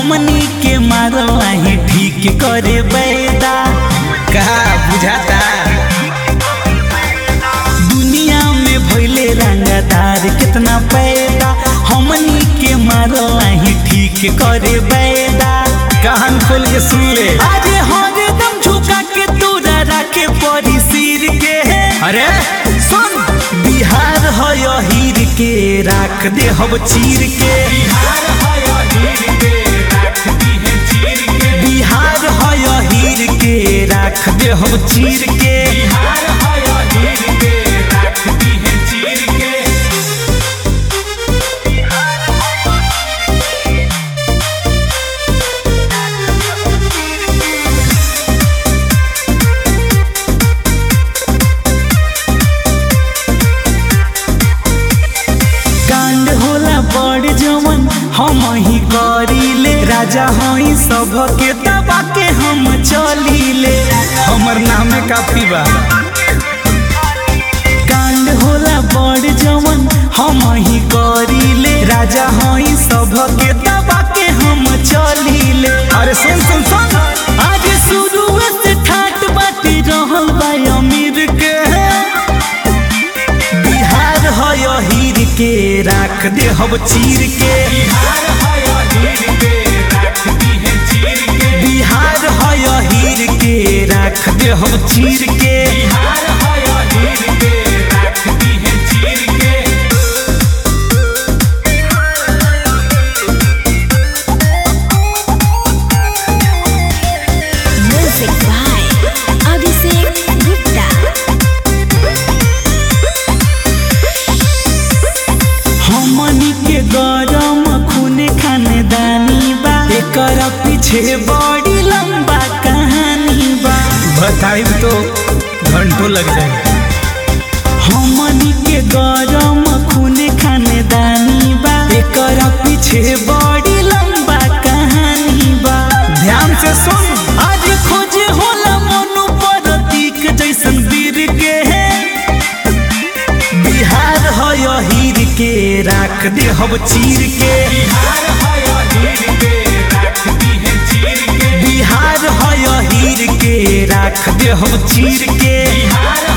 हमनी के मारवा ही ठीक करे बैदा कहा बुझाता दुनिया में भइले रंगदार कितना पैदा हमनी के मारवा ही ठीक करे बैदा कान खोल के सुन ले अरे हरदम झुका के तोरा रखे पड़ी सिर के अरे सुन बिहार है हीर के राख दे हम चीर के बिहार है हीर के राख दे हम चीर के कांड होला बड़ जवन हम ही करीले राजा हई सब के दबा के हम चलीले हमर नाम में काफी बा कांड होला बड़ जवन हम ही करीले राजा हई सब के दबा के हम चलीले अरे सुन सुन सुन आज शुरू से ठाट बाटी रहल बा अमीर के बिहार है हीर के राख दे हम चीर के बिहार है हीर के राख दे हम चीर के Music by Abhishek Gupta. हमनी के गरम खून खानदानी बा एकर पीछे बड़ी लंबा कहानी बा बताई तो घंटों लग जाए हमनी के गरम खून खानदानी बा एकर पीछे बड़ी लंबा कहानी बा ध्यान से सुन आज खोजे होला मनु प्रतीक जैसन वीर के बिहार है हीर के राख दे हम चीर के बिहार है हीर के राख दे हम चीर के